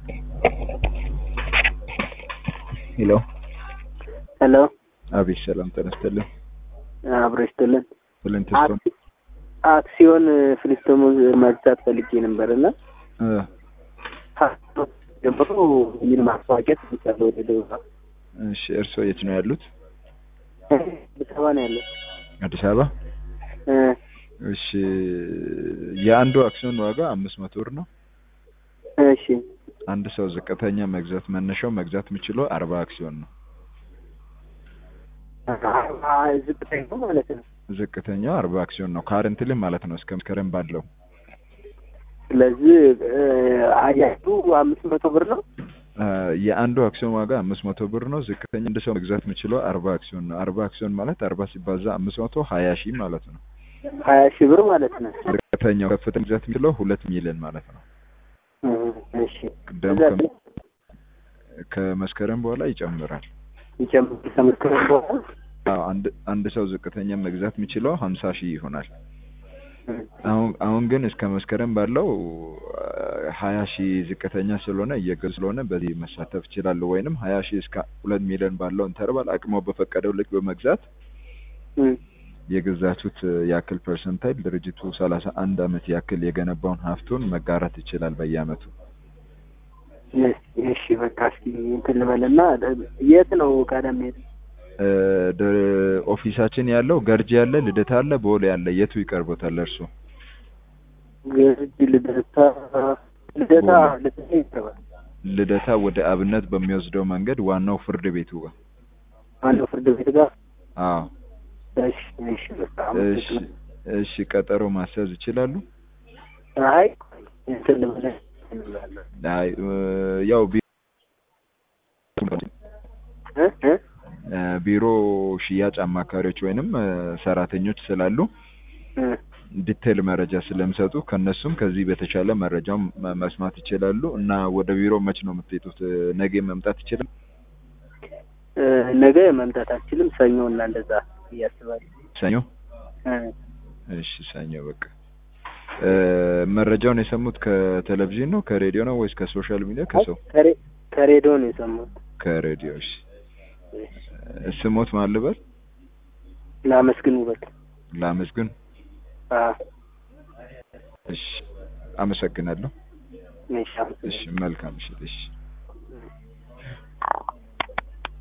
ሄሎ ሄሎ አቤት፣ ሰላም ተነስተልን አብሮ ይስጥልን። ብለን ተስፋ አክሲዮን ፍሊስቶሞ መግዛት ፈልጌ ነበር እና ጀምሮ ምን ማስታወቂያ ትችላለህ? ወደ ደቡብ እሺ፣ እርስዎ የት ነው ያሉት? አዲስ አበባ ነው ያለው። አዲስ አበባ። እ እሺ፣ የአንዱ አክሲዮን ዋጋ አምስት መቶ ብር ነው። እሺ አንድ ሰው ዝቅተኛ መግዛት መነሻው መግዛት የሚችለው አርባ አክሲዮን ነው። አ- ዝቅተኛ ነው ማለት ነው። ዝቅተኛው አርባ አክሲዮን ነው ካረንትሊ ማለት ነው እስከ መስከረም ባለው ስለዚህ አያቱ አምስት መቶ ብር ነው። አ፣ የአንዱ አክሲዮን ዋጋ አምስት መቶ ብር ነው። ዝቅተኛ አንድ ሰው መግዛት የሚችለው አርባ አክሲዮን ነው። አርባ አክሲዮን ማለት አርባ ሲባዛ አምስት መቶ ሀያ ሺህ ማለት ነው። ሀያ ሺህ ብር ማለት ነው። ዝቅተኛው ከፍተኛ መግዛት የሚችለው ሁለት ሚሊዮን ማለት ነው። እ እሺ ደግሞ ከዛ ከ- ከመስከረም በኋላ ይጨምራል። ይጨምር ከመስከረም በኋላ አዎ አንድ አንድ ሰው ዝቅተኛ መግዛት የሚችለው ሀምሳ ሺህ ይሆናል። እ አሁን አሁን ግን እስከ መስከረም ባለው ሀያ ሺህ ዝቅተኛ ስለሆነ እየገዙ ስለሆነ በዚህ መሳተፍ ይችላሉ። ወይንም ሀያ ሺህ እስከ ሁለት ሚሊዮን ባለው ኢንተርቫል አቅሞ በፈቀደው ልክ በመግዛት እ የገዛችሁት ያክል ፐርሰንታይል ድርጅቱ ሰላሳ አንድ አመት ያክል የገነባውን ሀብቱን መጋራት ይችላል በየአመቱ። እሺ በቃ እስኪ እንትን ልበልና የት ነው ቀደም ሄድ እ፣ ደ- ኦፊሳችን ያለው ገርጂ ያለ፣ ልደታ አለ፣ ቦሌ ያለ የቱ ይቀርቦታል እርሱ? ገርጂ ልደታ ልደታ ልደታ ይቀርባል። ልደታ ወደ አብነት በሚወስደው መንገድ ዋናው ፍርድ ቤቱ ጋር። አንዱ ፍርድ ቤት ጋር አዎ እሺ እሺ በቃ እሺ እሺ፣ ቀጠሮ ማስያዝ ይችላሉ? አይ እንትን ልበለ እንላለን አይ እ፣ ያው ቢ- እ እ እ፣ ቢሮ ሽያጭ አማካሪዎች ወይንም እ፣ ሰራተኞች ስላሉ እ ዲቴል መረጃ ስለሚሰጡ ከነሱም ከዚህ በተሻለ መረጃውን መ- መስማት ይችላሉ። እና ወደ ቢሮ መች ነው የምትሄዱት? እ፣ ነገ መምጣት ይችላል? እ ነገ መምጣት አልችልም። ሰኞ እና እንደዛ እያስባለሁ። ሰኞ? እ እሺ ሰኞ በቃ። እ፣ መረጃውን የሰሙት ከቴሌቪዥን ነው ከሬዲዮ ነው ወይስ ከሶሻል ሚዲያ? ከሰው ከሬ- ከሬዲዮ ነው የሰማሁት። ከሬዲዮ። እሺ እ፣ ስሞት ማን ልበል? ላመስግን ውበት ላመስግን። አ እሺ አመሰግናለሁ። እሺ አመሰግናለሁ። እሺ መልካም እሺ እሺ